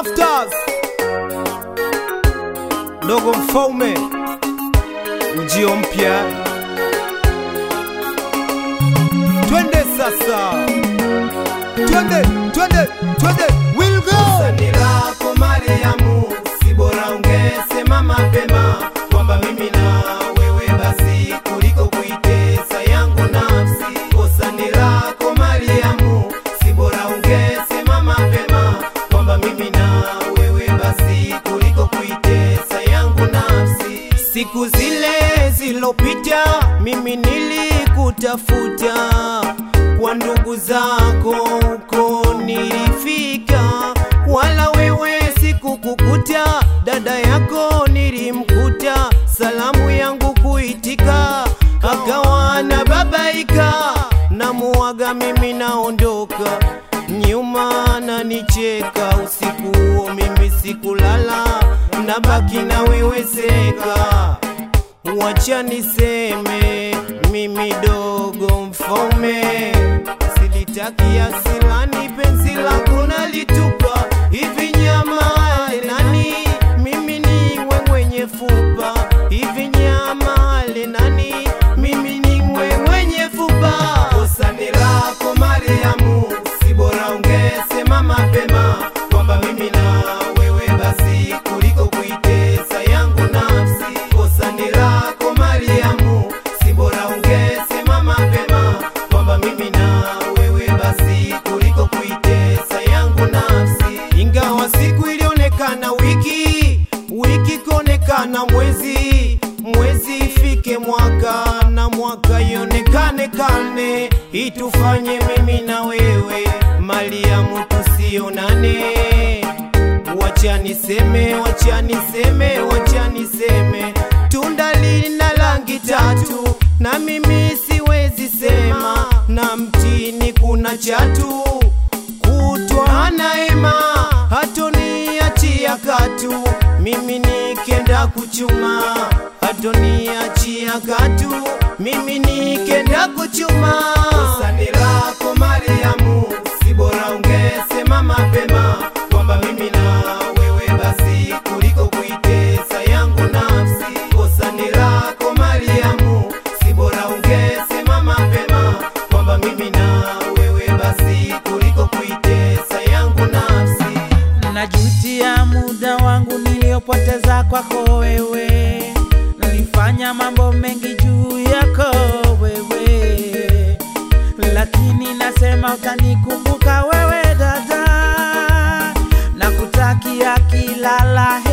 Masters Dogo Mfaume ujio mpya twende sasa twende twende twende we'll go Sani lako Mariamu, si bora ungesema mapema kwamba mimi na wewe basi kuliko kuitesa yangu nafsi. Kosani lako Mariamu, si bora ungesema mapema kwamba mimi na wewe basi kuliko kuitesa yangu nafsi. Siku zile zilopita mimi nilikutafuta kwa ndugu zako huko nilifika, wala wewe sikukukuta. Dada yako nilimkuta, salamu yangu kuitika, akawa na babaika, namuaga mimi naondoka, nyuma nanicheka. Usiku huo mimi sikulala, nabaki na wewe seka Wacha niseme mimi dogo mfaume, silitaki asilani, penzi lako nalitupa hivi nyama nani, mimi niwe mwenye fupa hivi nyama nani, mimi niwe mwenye fupa. Kosani lako Mariamu, si bora ungesema mapema kwamba mimi na wewe basi kuliko kuitesa yangu nafsi. Kosani lako Mariamu, si bora ungesema mapema kwamba mimi na wewe basi kuliko kuitesa yangu nafsi. Ingawa siku ilionekana wiki, wiki konekana mwezi, mwezi ifike mwaka na mwaka ionekane karne, itufanye mimi na wewe Mariamu tusionane. Wacha niseme, wacha niseme, wacha niseme, tunda lina rangi tatu, na mimi siwezi sema, na mtini kuna chatu, kutwa naema hatoniachia katu, mimi nikenda kuchuma hatoniachia katu, mimi nikenda kuchuma. Kosani lako Mariamu, si bora ungesema mapema kwamba mimi na wewe basi kuliko kuitesa yangu nafsi. Kosani lako Mariamu, si bora ungesema mapema kwamba mimi na wewe basi kuliko kuitesa yangu nafsi. Najutia muda wangu niliopoteza kwako wewe, nilifanya mambo mengi juu yako wewe, lakini nasema utanikumbuka wewe dada, na kutakia kila la heri.